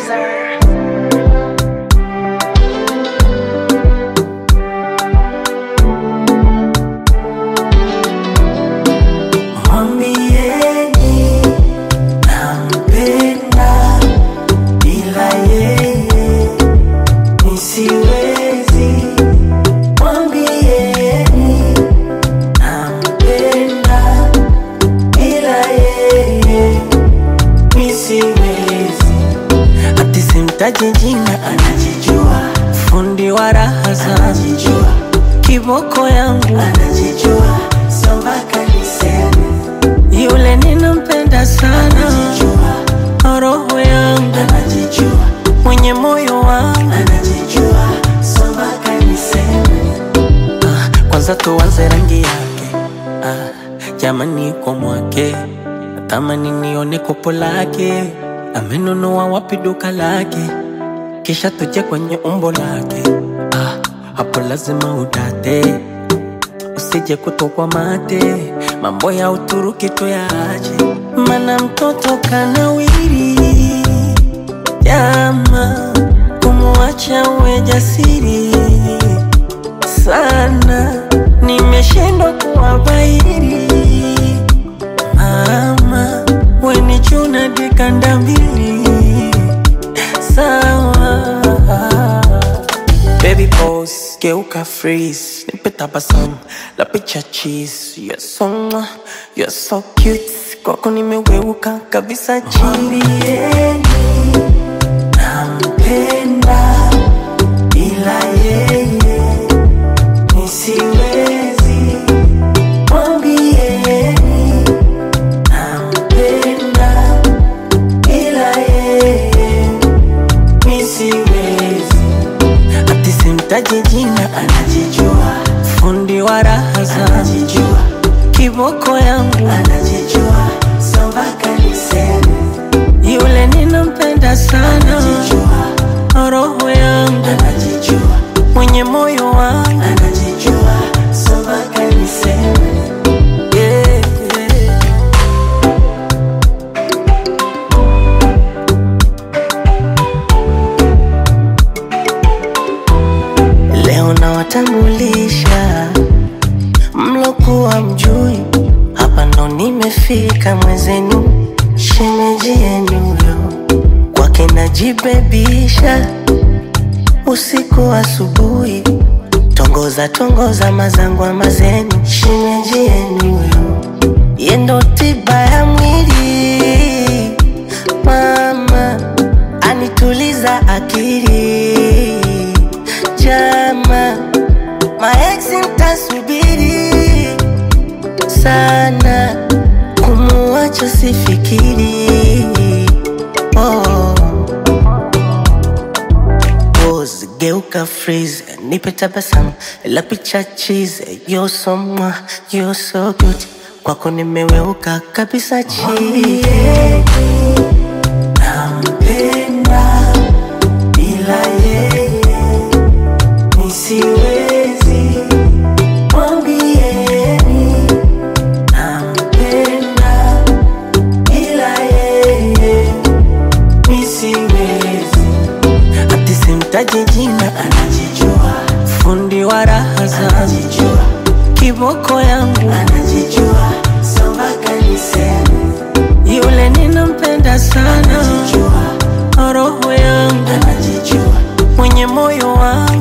producer. Mwambieni nampenda, bila yeye nisiwezi. Mwambieni nampenda, bila yeye nisiwezi. Ati simtaji jina, anajijua. Fundi wa raha anajijua. Kiboko yangu anajijua, so mpaka niseme yule ninampenda sana, roho yangu anajijua, mwenye moyo wangu anajijua, so mpaka niseme ah, kwanza tuanze rangi yake ah, jamani kwa mwake natamani nione kopo lake, amenunua wapi duka lake, kisha tuje kwenye umbo lake ah, hapo lazima udate usije kutokwa mate, mambo ya Uturuki tuyaache, mana mtoto kanawiri. Jama, kumwacha uwe jasiri sana, nimeshindwa kuwabairi. Mama, weni chuna dikanda mbili sawa Baby pose, geuka freeze Nipe tabasamu, la picha cheese You're so, mwah, you're so cute Kwako nimeweuka kabisa chini Nampenda, ila yeye nisiwezi Mwambieni, nampenda, ila yeye nisiwezi ati simtaji jina, anajijua. Fundi wa raha anajijua. Kiboko yangu anajijua, so mpaka niseme yule ninampenda sana, anajijua. Roho yangu anajijua, mwenye moyo wangu anajijua, so mpaka niseme yeah, yeah. Leo nawatambulisha mlokuwa mjui, hapa ndo nimefika mwezenu, shemeji yenu yo kwake najibebisha, usiku asubuhi, tongoza tongoza mazangwa mazenu, shemeji yenu yo yendo tiba ya mwili, mama anituliza akili jama maeksi mtasubiri sana kumuacha sifikiri oh. Pose, geuka freeze nipe tabasamu la picha cheese you're so mwah, you're so good kwako nimeweuka kabisa chini nampenda bila yeye nisiwezi mwambieni nampenda ila yeye nisiwezi ati simtaji jina anajijua fundi wa raha anajijua kiboko yangu anajijua so mpaka niseme yule ninampenda sana anajijua roho yangu anajijua mwenye moyo wangu